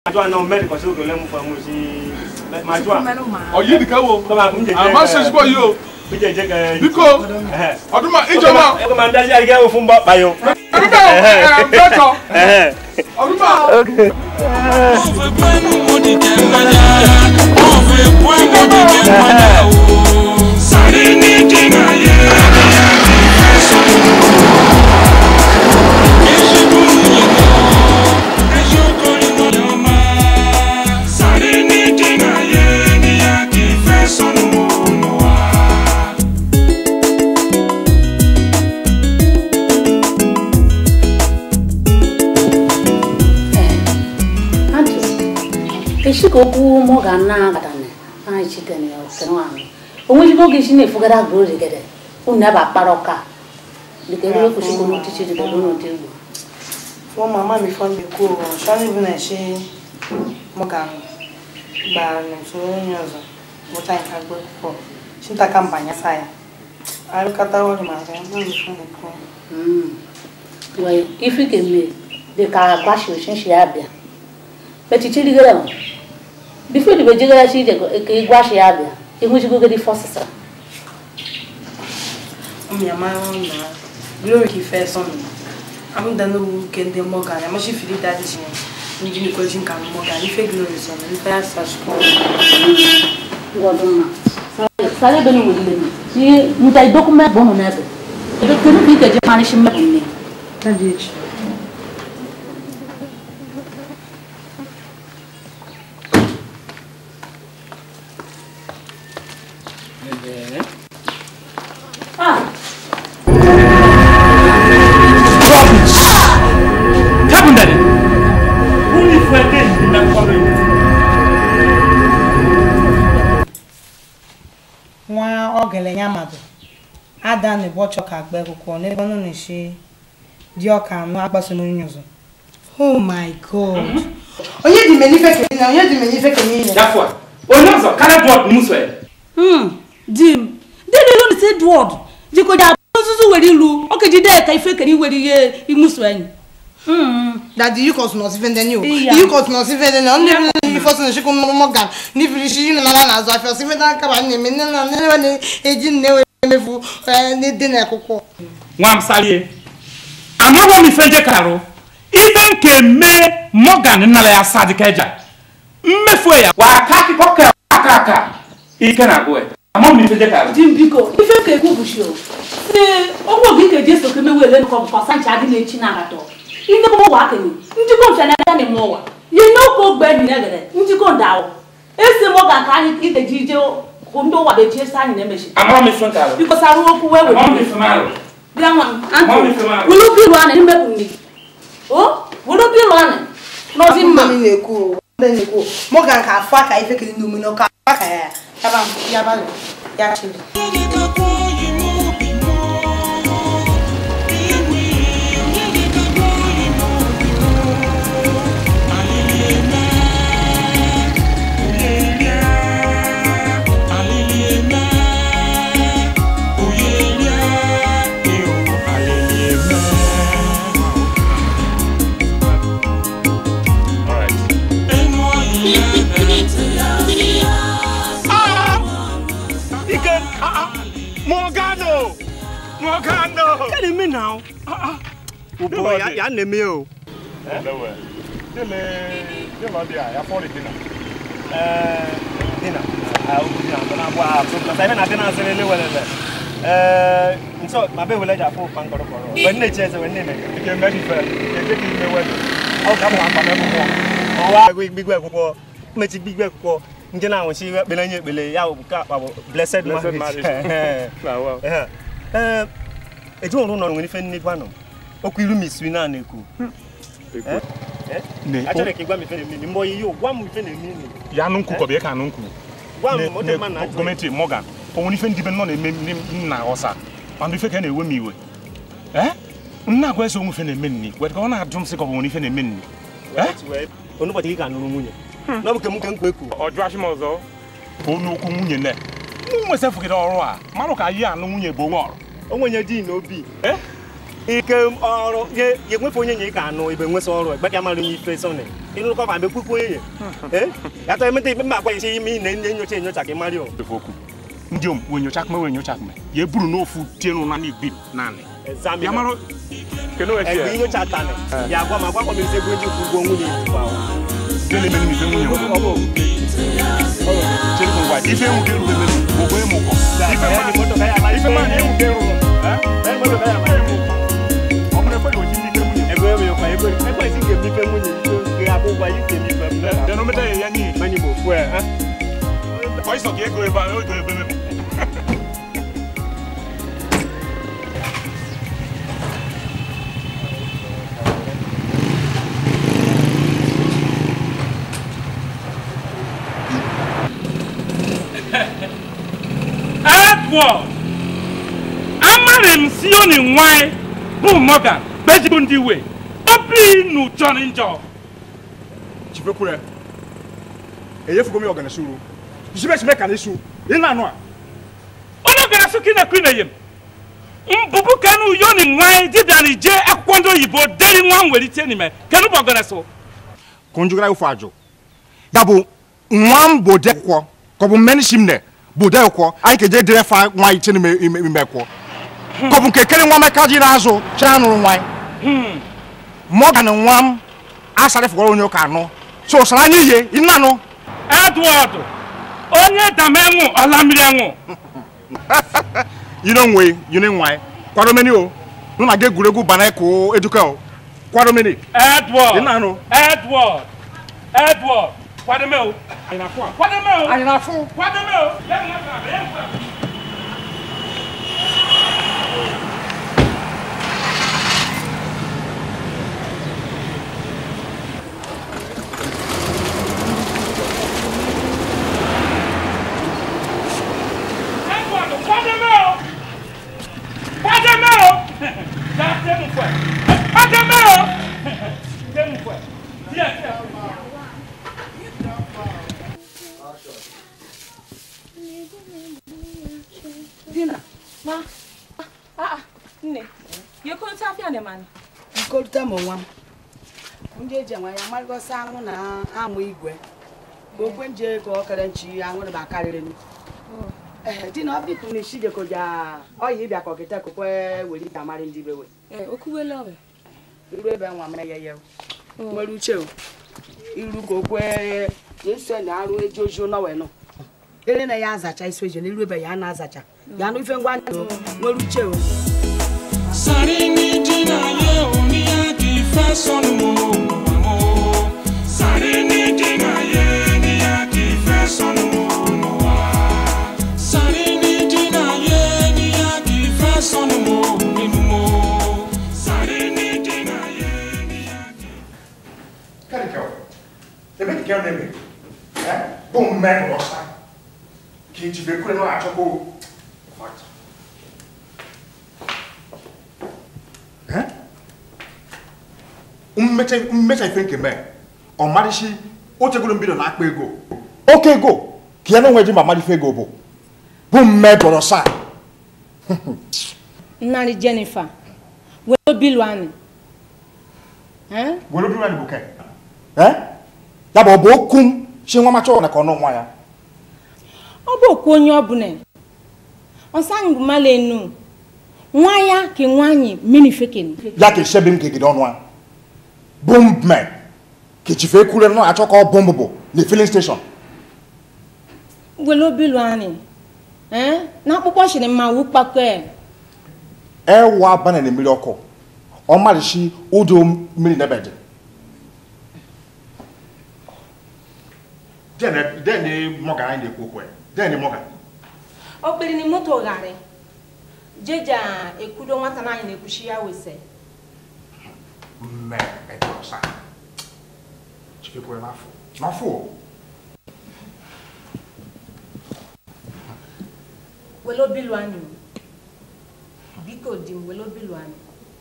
Majua na umeri kwa sababu lemu fa musi. Majua. ọyị dịka wo Kama mje. amasị ezigbo yi o Mje je ka. biko Eh. ọdụma ijeọma Eko ma ndaji ari ga ofun ba bayo. ọdụma bẹtọ Eh. ọdụma Antu, eshika okwu mụ ga na agadane anyị chikene ya okene ahụ onweghịgo oge isi na-efugara agụ rigede unu ebe akpara ọka dịka ebe ekwesịgo n'ọchịchị dịka ebe n'ụdị igbo Fún màmá mi fọ́n mi kú o, ṣọ́ni bí náà ṣe mo kà ń gba nìtú onye ọzọ mụta nka gbé pọ̀ ṣíta ka mbanya sa ya. Arịkọta ọrụ ma ga mma mi fọ́n mi kú. wee ife ka eme dịka agbashi oshinshi ya bịa petichi rigere m bifo dibe jegara chi ije ka ịgwashi ya bịa ịhụjigogodi fọsịsa Ụmụ ya mara na glory ka ife sọ mi. Am da n'ugwu nke ndị Morgan, ya machi fili dadi chi ndị nikweji nka Morgan, ife glory sọ na ife ya sa shukwu. ngọdụmma sara ebe n'onwere ile m ihe nta dokument bụ ụmụ n'ebe ebe kedu ka ị ga-eji marịshi mmepụ nne Dadi echi. ah Kabun dade. Uni fuete na kodo ni. nwa ogele ya mmadụ ada na ụbọchị ọka agba akwụkwọ n'ebe ọ nọ na-eshi dị ọka anụ agbaso n'onye ọzọ oh my god onye dị menife kenye na onye dị menife kenye ya Yafwa. Onyozo kana bot muswe. Hmm, di m di m ilu nisi Edward jiko ja nzuzu were ilu oke jide ka ife kere iwere ihe imusu enyi Hmm, dadi yukọs nọ si fende ni o Iya. yukọs nọ si fende ni ọ ndị bi ifọsọ na shikwu mọgan ndị firi shi na nana na-azụ afịa ọsị fende aka ba na-eme nne na nne na na-eji nne wee emefu dị na akwụkwọ nwam salie amaghị m ife nje karụ ibe nke mee morgan nnala ya sa dịka eja mmefu ya wa aka akụkọ ka aka aka ike na agụ amaghị m ife nje karụ di m biko ife ka ekwu bụshi o si ọgwụ oge ike ji eso ka emewe ele nkọ bụkwa sancha adị na-echi na agatọ ine m ụwa akenye njikọ mfe na aga na-eme ụwa ye n'oke ogbe enyi na-egere njikọ ndawụ esi m ọga ka anyị ike ji ije hụ ndị ụwa beji esi anyị na-emechi amaghị m ife nkarụ biko sara okwu wee were amaghị m iwe. ife marụ bịa nwa m antụ Mami, fe maro. wuru bilu anị mmepụ nri o wuru bilu anị n'ọdị mma Mami na-ekwu o ndị na-ekwu o mọgan ka afọ aka ife kiri n'omume n'ọka afọ aka ya ya yaba yaba ya chiri ike morgano morgano Kani mi now. Oh boy, ya ya neme o. dele dele ọdị a ya fọrọ dị na Eh, dina. Ah, o dina. Bana bua, so na sai na dina sele le wele le. Eh, nso ma be wele ja fo pan koro koro. Wen ne chese wen ne me. ike mmeri fe ike ka ime wedo Au ka mo akpa me ko. O wa gbe gbigbe kuko. Me ti gbigbe kuko. Nje na won si pe na nye pele ya o ka pa blessed Blessed marriage. marriage. na wa Eh. Eh, eju orun no ni fe ni gba no. Oku ilu mi sui na na eku. Eh? Eh? ne Achọrọ ka ị gwa m ife na-eme mbọ ihe gwa m ife na-eme ime ya nụ nkwu kọ bụ ya ka nụ nkwu gwa Ne- m ọ dị ne- mma na achọrọ gọọmenti morgan onwere ife ndị be nọ na-eme m na ọsa mana ife ka na-ewe m iwe ee nna agwa ese onwe ife na-eme nni wee ka ọ na-ajụ m sị ka ọ bụ nwere ife na-eme nni ee onụbọchị gị ka nụrụ nwunye na ọ bụ ke m ke nkwa ekwu ọjụ achị m ọzọ bụ n'okwu nwunye nne m nwesịfụgide ọrụ a marụ ka yi anụ nwunye bụ onwe ọrụ o nwenye di na obi Eh? ike ọrụ ye ye nwefe onye nye ị ka anụ ibe nwesa ọrụ egbe ka mara onye ife sọnị ịnụrụkọ ma mbe kwukwu onye ye ya tọ emeta ibe mma agwa isi ime ị na-enye nyocha enyocha ka ị mara o efe okwu ndị om wee nyocha akụme wee nyocha akụme ya eburu n'ofu tienu na n'igbi naanị ya mara kene wee egbe fie inyocha tani ya agwa ma agwa m ise ego ndị kwụ ụgwọ nwunye ijikwa ahụ ndị na-eme n'ife nwunye m ọ bụ chere m ngwa ife enwu ga-erube emezu gbogbo ịmụ ụkọ ife ya ma- ni moto ka ya la ife ma na enwu ga-erube Eh, moto ka ya la ịmụ ụkọ. ọ bụrụ ekwe na oji ndị ike nwunye ego ebe kwa ego ego isi ga emife nwunye ike ga abụ ụgwọ yi ga emife m dena ometa ya ya n'ihi mani bụ ofu eh ọ ịsọ ka ego ebe a ego ebe emebu Edward amarị m si oni nwanyị bụ Morgan bejibu ndị iwe obi nu jọrọ njọ chipekwure eyefugo mi ọgana suru jisibe sime ka n'isu ị na-anụ a onye gara sụ kina kwina yem mbụbụ kanu yoni nwanyị dibịara ije akwụkwọ ndị oyibo deri nwa nwere ite n'ime kanu bụ ọgana sụ kunjugara ifu ajụ ya bụ nwa m bụ de akwụkwọ ka ọ bụ mmeni shimne bụ de akwụkwọ anyị ka je dere fa nwa iche n'ime ime ime akwụkwọ ka ọ bụ nke kere nwa meka ji n'azụ chere nụrụ nwa Morgan nwa m asara fụkwara onye ụka anụ so sara anyị ihe ị na-anụ Edward onye damenwụ ọla mmiri enwụ yino nwe yino nwa kwado meni o nụ na ga egwuregwu bana ko eduka o kwado meni Edward ị na-anụ Edward Edward kwadome o anyị na-afụ a kwadome o anyị na-afụ kwadome o ya nwa ka ya nwa Edward kwadome o kwadome o ya tẹnu fẹ kwadome o tẹnu fẹ díẹ̀ díẹ̀. Dina. Ma. Ah, ah, nne. Ye ko ta afia ne man. nkolite m nwa m ndị eji enwe ya marịgosi anwụ na amụ igwe ka okwe nje ka ọ kere nchi anwụrụ ba karịrị m ee di na ọ bịtụ na isi geko ja ọya ịbịa ka ọkịta kokwe were ike amarị ndị bewe Eh, okuwele obe. iru ebe nwa m ya ya nwere uche o iru ka okwe eso na arụ eji oji nọwe nọ ere na ya azacha isi oji na iru ebe ya na-azacha ya nụ ife ngwa ndụ nwere uche o Sarini dina ye oni ya ki fẹ́ sọnù mọ́ Sarini dina ye ni ya ki fẹ́ sọnù mọ́ Sarini dina ye ni ya ki fẹ́ sọnù mọ́ nínú mọ́ Sarini dina ye ni ya ki. Kari kɛw ebe ti kɛw ne mi ɛ bon mɛ kɔrɔ sa k'i ti bɛ kule n'o y'a fɔ ko what ɛ mmɛtɛ mmɛtɛ ife nke mɛ ɔmarisi o tegolo n bi dɔ n'akpa ego oke ego kìí ɛnu ŋun ma mari ego bo bon mɛ kɔrɔ sa Nnari Jennifer. We bilu ani. Eh? wolo bi wani bo kɛ ɛ yabɔ bo kum si ŋun ma tɔ ɔna kɔnɔ ŋun ya. Ọ bụ okwu onye ọbụla. Ọsang mala enu. Nwa ya ke nwanyi mini fekeni. ya ke sɛbɛn min keke dɔn wa bon mɛ ke ti fɛ kule nɔ a tɔ kɔ bon bobo le filling station Welo bilu ani. Eh? Na akpụkpọ shiri mma wu kpakọ e. ɛ wa bana ne miri ɔkɔ ɔma de si o de o miri ne bɛ di. den ne den ne mɔgan anyi de ko kɔ yɛ den ne mɔgan. Ọ kpiri ni moto ghari. Jeja ekudo nwata na anyị na-ekwuchi ya wese. mɛ ɛ tɔ sa tike ko yɛ n'afɔ n'afɔ Welo bilu ani. Biko di m welo bilu ani.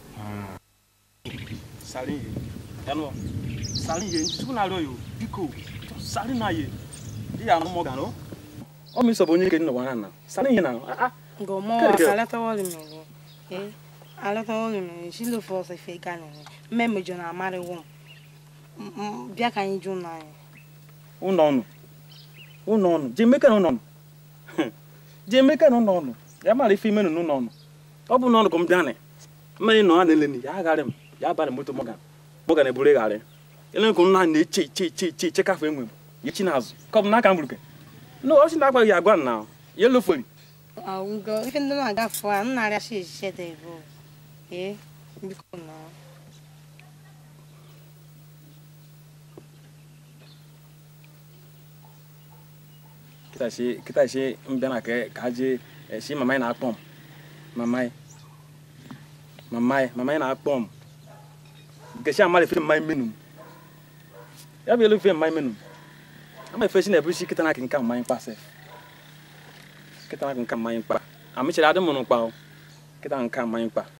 sari ye yanọ sari ye ntutu na arịọ yo biko sari na ye di ya anụ mọga no ọ mi sọbụ onye ke nnọọ na sari ye na ah Ngomo Kere kere. salata wali mego. Eh. alọta ọrụ mere shi lofe ọsọ ife ga nere mme mejọ na amarịwo m M- bịa ka anyị jụ ụlọ anyị ụnọ ọnụ ụnọ ọnụ je emeka na ụnọ ọnụ je emeka na ụnọ ọnụ ya mara ife ime n'ụlọ ọnụ ọ bụ n'ọnụ ka m bịa nị mmiri nọ ha na-eleni ya agharị m ya abalị moto mọga mọga na eburu egharị ele ka m na na-eche eche eche eche eche kafe enwe m ya chi n'azụ ka ọ bụ n'aka m buruke no ọ sị na agbaghị ya agwa m na ya eloferi Augo, ife ndị na-agafe a m na-arịa shi echiche dị bụ ee biko na kita shi kita shi m bịa na ka ka ha jee eh, shi mama anyị na-akpọ m mama anyị mama anyị mama anyị na-akpọ m nke shi amara efe mmanya menu m ya bụ elu efe mmanya menu m ama efe shi na-ebu shi kịta na nka mmanya mkpa sef kịta na nka mmanya mkpa amịchara adị m n'ụkpa o kịta nka mmanya mkpa